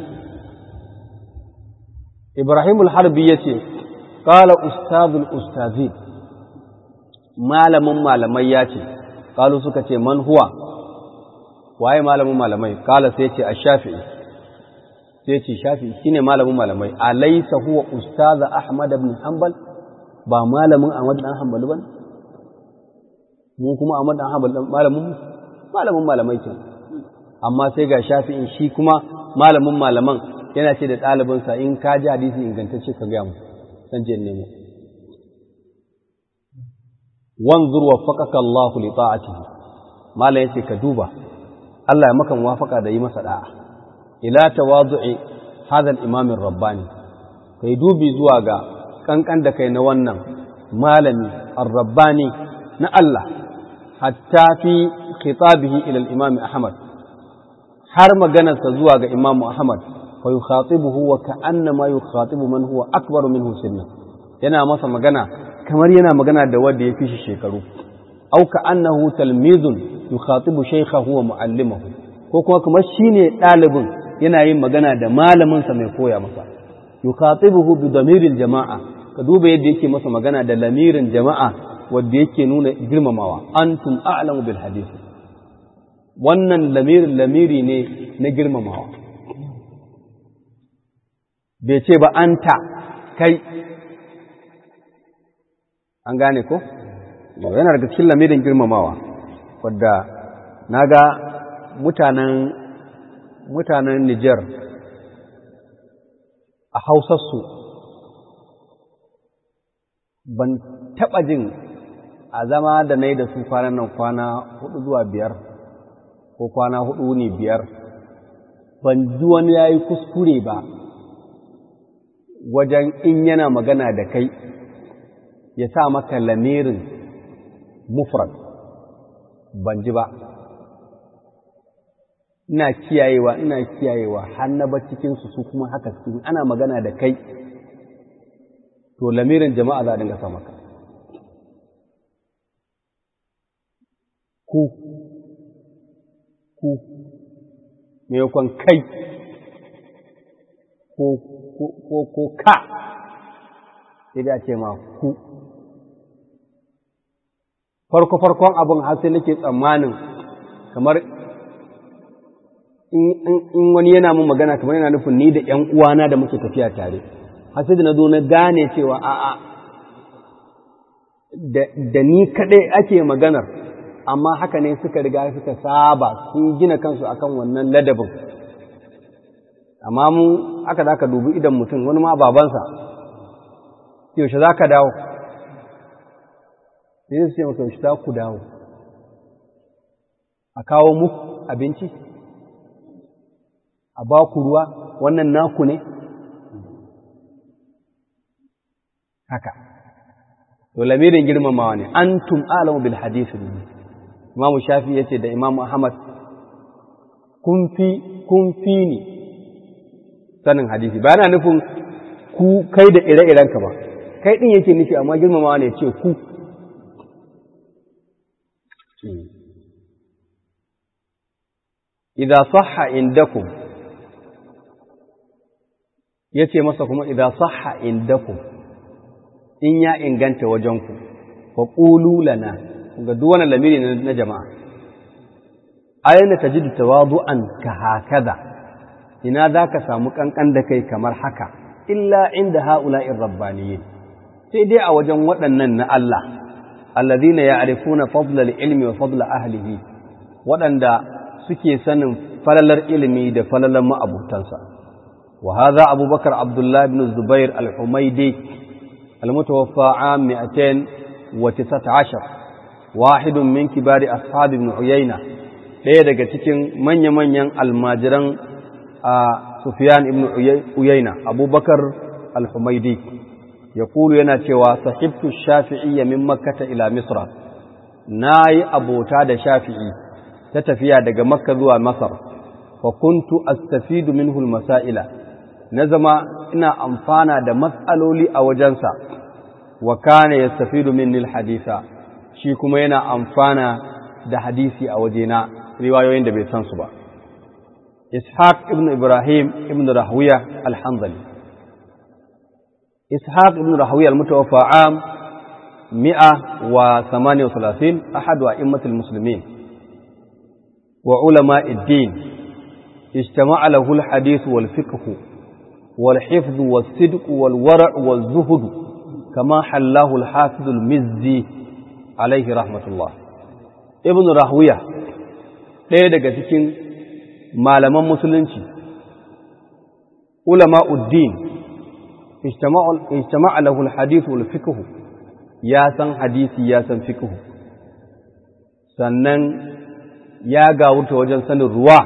ibrahim al-harbi yace qala ustadul ustazin malamin malamai yace qalu suka ce man huwa waye malamin malamai qala sai ce ash-shafi'i sai ce shafi shine malamin malamai alaysa huwa ustaz ahmad ibn hanbal ba malamin ahmad dan hanbal bane mu kuma ahmad dan hanbal malamin malamin malamai ke amma sai ga shafi'in shi kuma malamin malaman yana ce da ɗalibinsa in ka ji hadisi ingantacce ka gaya mu san je nemo wanzur waffaqaka Allah li ta'atihi malai yace ka duba Allah ya maka muwafaka da yi masa da'a ila tawadu'i hadha al-imam ar-rabbani kai dubi zuwa ga kankan da kai na wannan malami ar-rabbani na Allah hatta fi khitabihi ila al-imam Ahmad har maganarsa zuwa ga Imam Ahmad fa yukhatibuhu wa ka'annama yukhatibu man huwa akbaru minhu sinna yana masa magana kamar yana magana da wanda ya fi shi shekaru au ka'annahu talmizun yukhatibu shaykhahu wa muallimahu ko kuma kamar shine ɗalibin yana yin magana da malaminsa mai koya masa yukhatibuhu bi damiril jama'a ka duba yadda yake masa magana da lamirin jama'a wadda yake nuna girmamawa antum a'lamu bil hadisi wannan lamirin lamiri ne na girmamawa bai ce ba anta kai an gane ko yana daga cikin lamirin girmamawa wadda na ga mutanen mutanen Nijar a hausarsu ban taɓa jin a zama da na yi da su kwanan nan kwana hudu zuwa biyar ko kwana hudu ne biyar ban ji wani ya yi kuskure ba wajen in yana magana da kai ya sa maka lamirin mufrad ban ji ba ina kiyayewa ina kiyayewa har na bar cikinsu su kuma haka su ana magana da kai to lamirin jama'a za a dinga sa maka ku ku maimakon kai ko ko ko ka sai da ce ma ku farko farkon abin har sai nake tsammanin kamar in wani yana mun magana kamar yana nufin ni da ‘yan uwana da muke tafiya tare, har sai da na zo na gane cewa a'a da ni kaɗai ake maganar, amma haka ne suka riga suka saba sun gina kansu akan wannan ladabin. Amma mu aka za ka dubi idan mutum wani ma babansa, yaushe za ka dawo, sai su ce maka yaushe za ku dawo, a kawo muku abinci. a ba ku ruwa wannan naku ne haka to lamirin girmamawa ne antum alamu bil hadisi ne imamu shafi yace da imamu ahmad kun fi kun fi ni sanin hadisi ba na nufin ku kai da ire-irenka ba kai din yake nufi amma girmamawa ne ce ku idza sahha indakum ya ce masa kuma idan sahha indakum in ya inganta wajenku fa qulu lana ga duk wannan lamiri na jama'a ayyana tajidu tawadu'an ka hakaza ina zaka samu kankan da kai kamar haka illa inda ha'ula'ir rabbaniyin sai dai a wajen waɗannan na Allah alladhina ya'rifuna fadla al-ilmi wa fadla ahlihi waɗanda suke sanin falalar ilimi da falalar ma'abutansa وهذا أبو بكر عبد الله بن الزبير الحميدي المتوفى عام 219 واحد من كبار أصحاب ابن عيينة ɗaya daga cikin manya-manyan almajiran a Sufyan ibn Uyayna Abubakar al-Humaidi ya kulu yana cewa sahibtu shafi'iyya min makkata ila misra na yi abota da shafi'i ta tafiya daga makka zuwa masar fa kuntu astafidu minhu al-masaila na zama ina amfana da matsaloli a wajensa wa kana yastafidu minni al-haditha shi kuma yana amfana da hadisi a wajena riwayoyin da bai san su ba ishaq ibn ibrahim ibn rahwiya al-hanzali ishaq ibn rahwiya al-mutawaffa am 138 ahad wa immatul muslimin wa ulama ad-din اجتمع له الحديث والفقه والحفظ والصدق والورع والزهد كما حلاه الحافظ المزي عليه رحمة الله ابن rahwiya ɗaya daga cikin malaman musulunci ulama uddin ijtama'a lahu alhadith wal fiqh ya san hadisi ya san fiqh sannan ya gawurta wajen sanin ruwa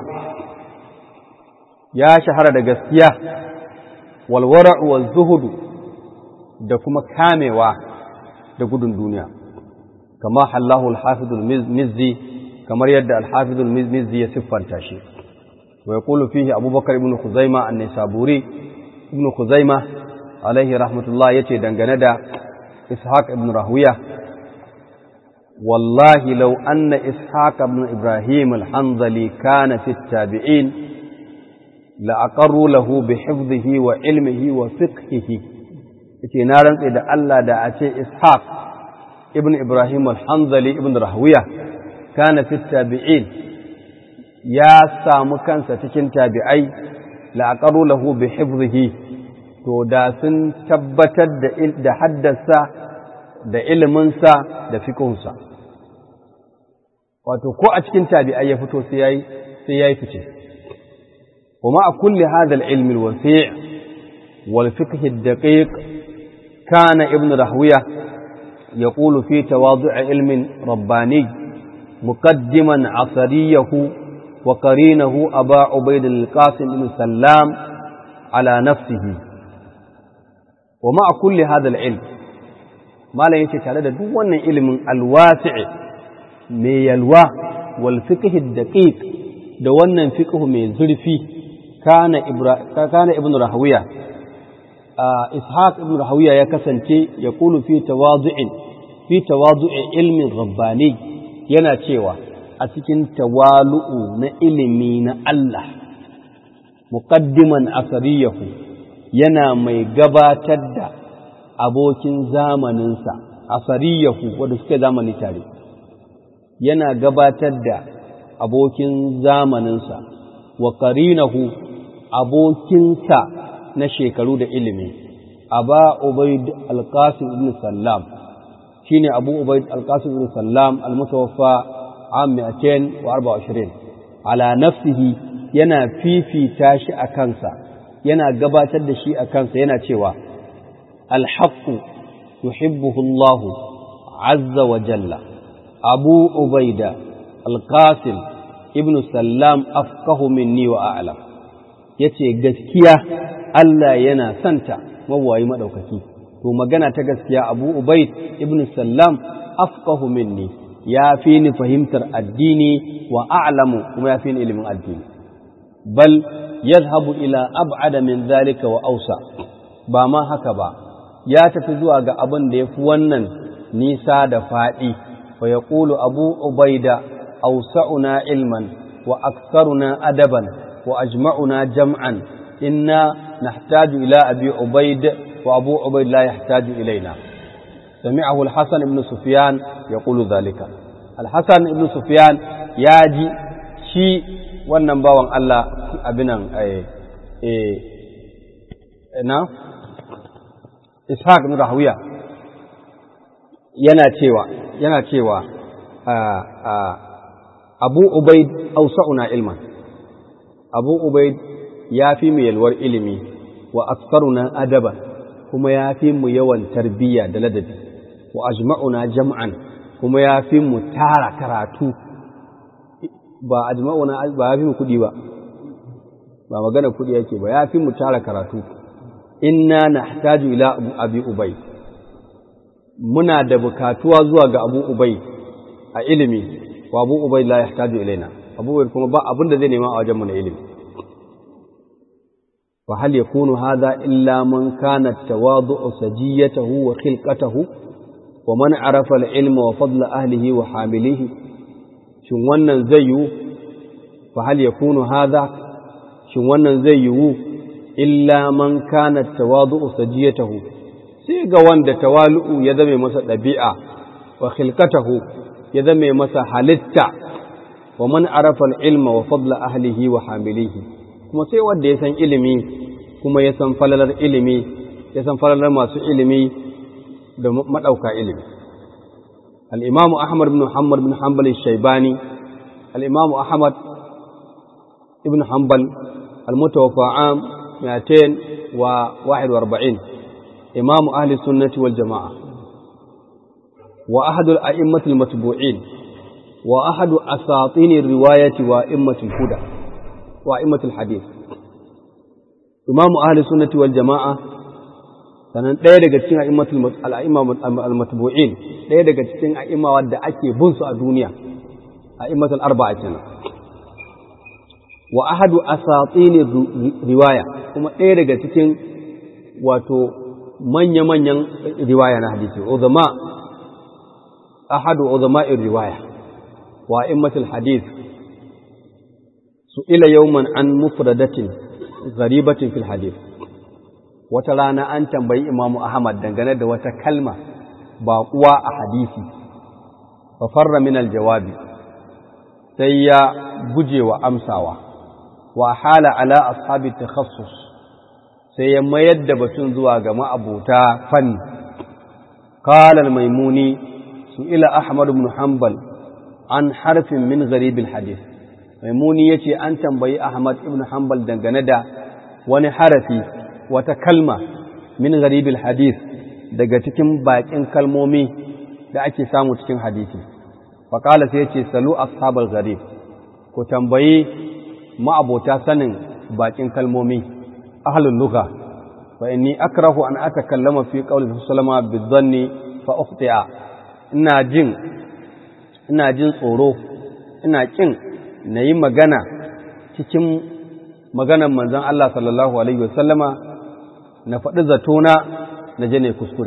ya shahara da gaskiya walwara'u wal zuhudu da kuma kamewa da gudun duniya kama hallahu al-hafizul mizzi kamar yadda al-hafizul mizzi ya siffanta shi wa yaqulu fihi abubakar ibn khuzaima an-nisaburi ibn khuzaima alaihi rahmatullah yace dangane da ishaq ibn rahuya wallahi law anna ishaq ibn ibrahim al-hanzali kana fi at-tabi'in la aqarru lahu bi hifdhihi wa ilmihi wa fiqhihi yace na rantse da Allah da a ce ishaq ibn Ibrahim al-Hanzali ibn Rahawiya kana fi tabi'in ya samu kansa cikin tabi'ai la'aqaru lahu bi hifzihi to da sun tabbatar da da haddasa da iliminsa da fiqhunsa wato ko a cikin tabi'ai ya fito sai yayi sai yayi fice kuma a kulli hadha al-ilm al-wasi' wal fiqh ad-daqiq kana ibn rahwiya يقول في تواضع علم رباني مقدما عصريه وقرينه أبا عبيد القاسم بن سلام على نفسه ومع كل هذا العلم ما لا ينشي تعالى دون علم الواسع mai yalwa wal fiqh daqiq da wannan fiqh mai zurfi kana kana ibnu rahawiya ishaq ibnu rahawiya ya kasance ya kulu fi tawadu'in fi tawadu'i ilmin rabbani yana cewa a cikin tawalu'u na ilimi na Allah muqaddiman asariyahu yana mai gabatar da abokin zamaninsa asariyahu wanda suka zamani tare yana gabatar da abokin zamaninsa wa qarinahu abokinsa na shekaru da ilimi aba ubaid alqasim ibn sallam shine abu ubaid alqasim ibn sallam almutawaffa am 224 ala nafsihi yana fifita shi a kansa yana gabatar da shi a kansa yana cewa alhaqqu yuhibbuhu Allah azza wa jalla abu ubaida alqasim ibn sallam afqahu minni wa a'lam yace gaskiya Allah yana santa mawayi madaukaki to magana ta gaskiya abu ubaid ibn sallam afqahu minni ya fi ni fahimtar addini wa a'lamu kuma ya fi ni ilimin addini bal yadhhabu ila ab'ada min dhalika wa awsa ba ma haka ba ya tafi zuwa ga abin da yafi wannan nisa da fadi fa yaqulu abu ubaida awsa'una ilman wa aktharuna adaban wa ajma'una jam'an inna nahtaju ila abi ubaid wa abu ubaid la yahtaju ilaina سمعه الحسن بن سفيان يقول ذلك الحسن بن سفيان ياجي شي wannan bawan Allah abinan na ishaq ibn rahawiya yana cewa yana cewa abu ubaid ausa'una ilman abu ubaid ya fi mu yalwar ilimi wa aksaruna adaban kuma ya fi mu yawan tarbiyya da ladabi wa ajma'una jam'an kuma ya fi mu tara karatu ba ajma'una ba ya fi mu kuɗi ba ba magana kuɗi yake ba ya fi mu tara karatu inna nahtaju ila abi ubay muna da bukatuwa zuwa ga abu ubay a ilimi wa abu ubay la yahtaju ilaina abu ubay kuma ba abin da zai nema a wajen mu na ilimi fa hal yakunu hadha illa man kana tawadu'u sajiyatahu wa khilqatahu wa man arafa al-ilma wa fadla ahlihi wa hamilihi shin wannan zai yiwu fa hal yakunu hadha shin wannan zai yiwu illa man kana tawadu'u sajiyatahu sai ga wanda tawalu'u ya zame masa ɗabi'a wa khilqatahu ya zame masa halitta wa man arafa al-ilma wa fadla ahlihi wa hamilihi kuma sai wanda ya san ilimi kuma ya san falalar ilimi ya san falalar masu ilimi da madauka ilimi al-imam ahmad ibn muhammad ibn hanbal al-shaybani al-imam ahmad ibn hanbal al-mutawaffa am 241 إمام أهل السنة والجماعة وأحد الأئمة المتبوعين وأحد أساطين الرواية وأئمة الهدى وأئمة الحديث إمام أهل السنة والجماعة sannan ɗaya daga cikin al'a'imma al-matbu'in ɗaya daga cikin a'imma wadda ake bin su a duniya a'immatul arba'a kenan wa ahadu asatini riwaya kuma ɗaya daga cikin wato manya-manyan riwaya na hadisi uzama ahadu uzama'in riwaya wa immatul hadith su ila yawman an mufradatin gharibatin fil hadith wata rana an tambayi imamu ahmad dangane da wata kalma baƙuwa a hadisi fa farra min aljawabi sai ya guje wa amsawa wa hala ala ashabi takhassus sai ya mayar da batun zuwa ga ma'abuta fanni qala al-maimuni su'ila ahmad ibn hanbal an harfin min gharib al-hadith maimuni yace an tambayi ahmad ibn hanbal dangane da wani harafi wata kalma min gharib al-hadith daga cikin bakin kalmomi da ake samu cikin hadisi faƙala sai ce salu ashabal gharib ku tambayi ma'abota sanin bakin kalmomi ahlul lugha fa inni akrahu an atakallama fi qawli sallama bidhanni fa ukhti'a ina jin ina jin tsoro ina kin nayi magana cikin maganar manzon Allah sallallahu alaihi wasallama na faɗi zatona na je ne kuskure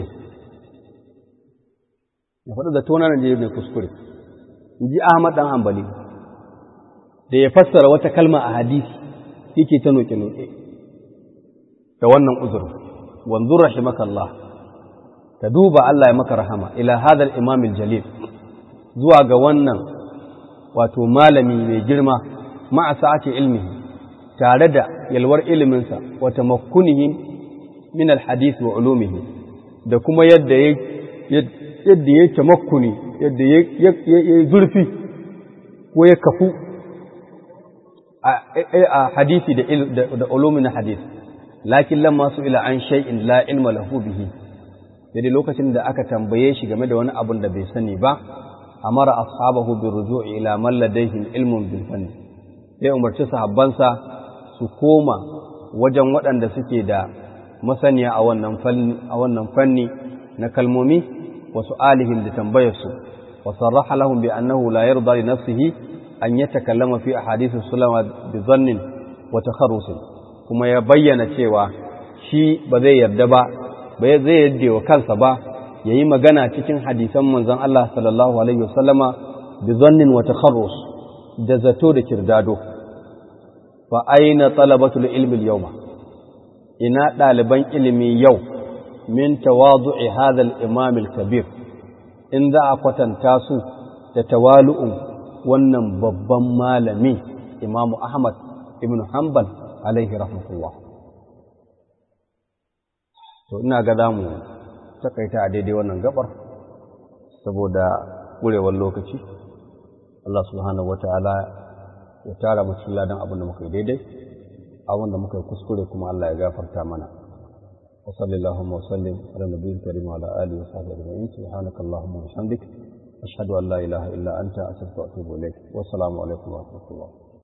na faɗi zatona na je ne kuskure in ji Ahmad ɗan hambali da ya fassara wata kalma a hadisi yake ta noke-noke da wannan uzur wanzur rahimakallah ka duba Allah ya maka rahama ila hadal imamil jalil zuwa ga wannan wato malami mai girma ma'a sa'ati ilmihi tare da yalwar iliminsa wa tamakkunihi min alhadith wa ulumihi da kuma yadda ya yadda ya tamakkuni yadda ya zurfi ko ya kafu a hadisi da ulumin hadis lakin lamma su ila an shay'in la ilma lahu bihi sai lokacin da aka tambaye shi game da wani abun da bai sani ba amara ashabahu bi ruju'i ila man ladayhim ilmun bil fanni sai umarci sahabbansa su koma wajen waɗanda suke da masaniya a wannan fanni a wannan fanni na kalmomi wa su'alihim da tambayarsu wa sarraha lahum bi annahu la yarda li nafsihi an yatakallama fi ahadith sulama bi dhannin wa takharrus kuma ya bayyana cewa shi ba zai yarda ba ba zai yarda wa kansa ba yayi magana cikin hadisan manzon Allah sallallahu alaihi wasallama bi dhannin wa takharrus da zato da kirdado fa aina talabatul ilmi al-yawma ina ɗaliban ilimi yau min tawadu'i hadha al-imam al-kabir in za a kwatanta su da tawalu'un wannan babban malami imamu ahmad ibn hanbal alaihi rahmatullah to ina ga zamu takaita a daidai wannan gabar saboda ƙurewar lokaci Allah subhanahu wata'ala ya tara mu cikin ladan abin da muka yi daidai abin da muka yi kuskure kuma Allah ya gafarta mana wa sallallahu wa sallim ala nabiyil karim wa ala alihi wa sahbihi ajma'in subhanaka allahumma wa bihamdik ashhadu an la ilaha illa anta astaghfiruka wa atubu ilaik wa assalamu alaikum wa rahmatullah